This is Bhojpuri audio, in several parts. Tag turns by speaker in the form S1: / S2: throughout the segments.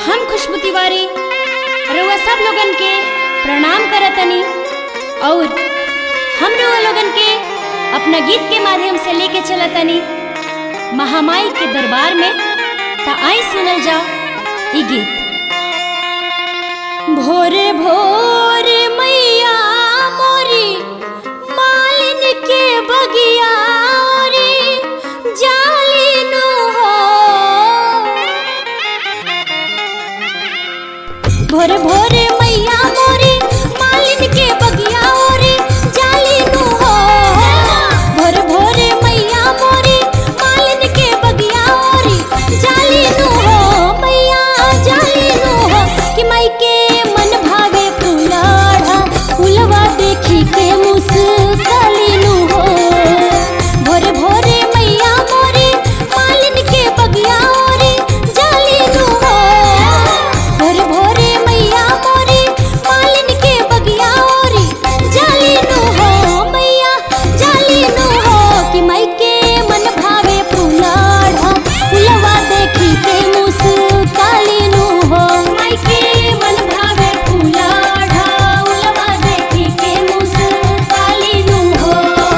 S1: हम खुशबू तिवारी रउआ सब लोगन के प्रणाम करतनी और हम रउआ लोगन के अपना गीत के माध्यम से लेके चलतनी महामाई के दरबार में ता आई सुनल जाओ ई गीत भोरे भोरे मैया मोरी मालिन के बगिया ओरी जालिनु हो भोरे भोरे मैया मोरी मालिन के बगिया ओरी जालिनु हो भोरे भोरे मैया मोरी मालिन के बगिया ओरी जालिनु हो मैया जालिनु हो कि माई के मन भावे फुलाढ़ा फुलवा देखी के मुस्कालिनु हो भोरे भोरे मैया मोरी मालिन के बगिया ओरी जालिनु हो भोरे भोरे मैया मोरी मालिन के बगिया ओरी जालिनु हो मैया जालिनु हो कि माई के मन भावे फुलाढ़ा फुलवा देखी के मुस्कालिनु हो माई के मन भावे फुलाढ़ा फुलवा देखी के मुस्कालिनु हो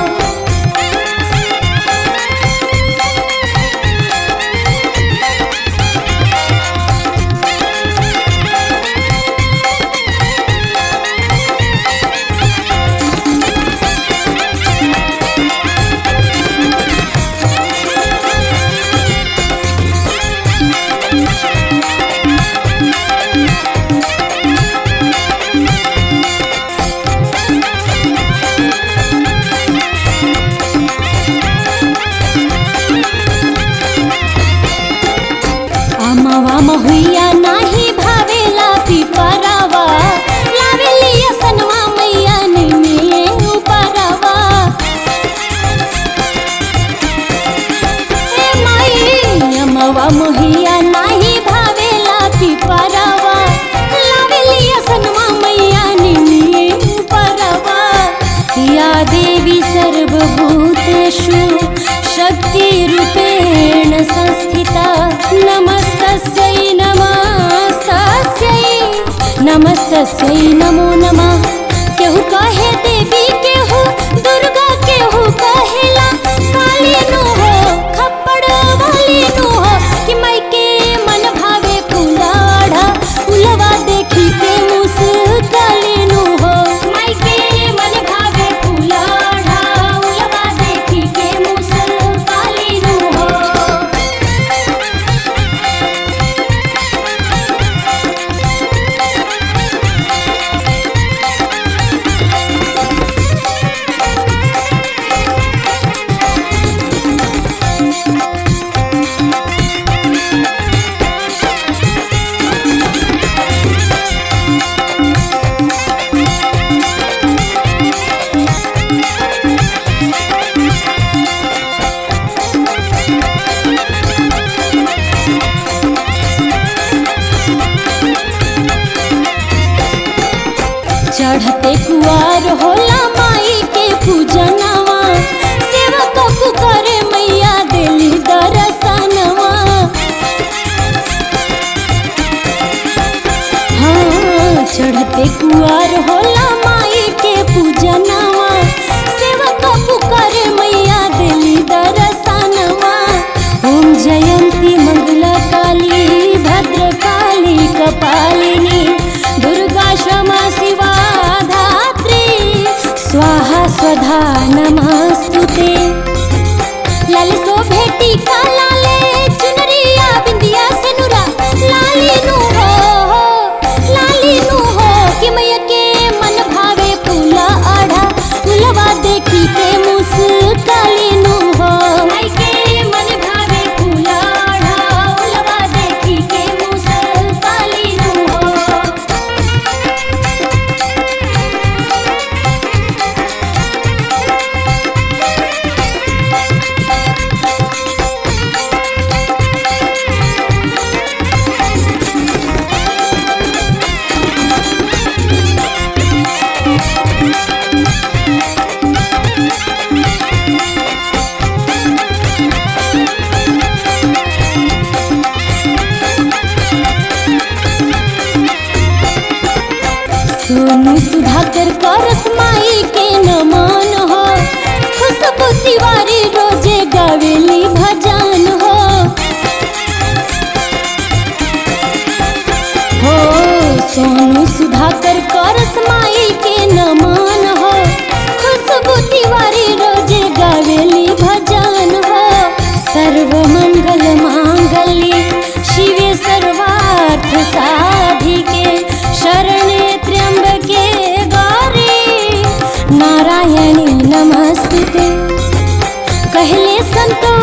S1: अमवा महुइया नाही भावेला पिपरावा लावेली सनवा मैया निमे उपरावा हे माई अमवा महुइया नाही भावेला पिपरावा लावेली सनवा मैया निमे उपरावा या देवी सर्वभूतेषु शक्तिरूपेण संस्थिता नमस्तस्यै नमस्तस्यै नमस्तस्यै नमो नमः केहू कहे देवी केहू दुर्गा केहू कहेला काली नु हो खप्पड़ वाली नु हो कि माई के मन भावे फुलाढ़ा फुलवा देखी के मुस्काली नु हो माई के मन भावे फुलाढ़ा फुलवा देखी के मुस्काली नु हो चढ़ते कुआर होला माई के पूजनवा सेवा कबू करे मैया दिली दरसनवा हाँ चढ़ते कुआर होला माई के पूजनवा सेवा कबू करे मैया दिली दरसनवा ओम जयंती मंगला काली भद्रकाली कपालिनी दुर्गा क्षमा शिवा धात्री नमन हो खुशबू तिवारी रोजे गावेली भजन हो हो सोनू सुधाकर करस माई के नमन हो खुशबू तिवारी रोजे गावेली भजन हो सर्व मंगल मांगल्ये शिवे सर्वार्थ साधिके शरणे त्र्यंबके गौरी नारायणी नमस्ते कहले संतो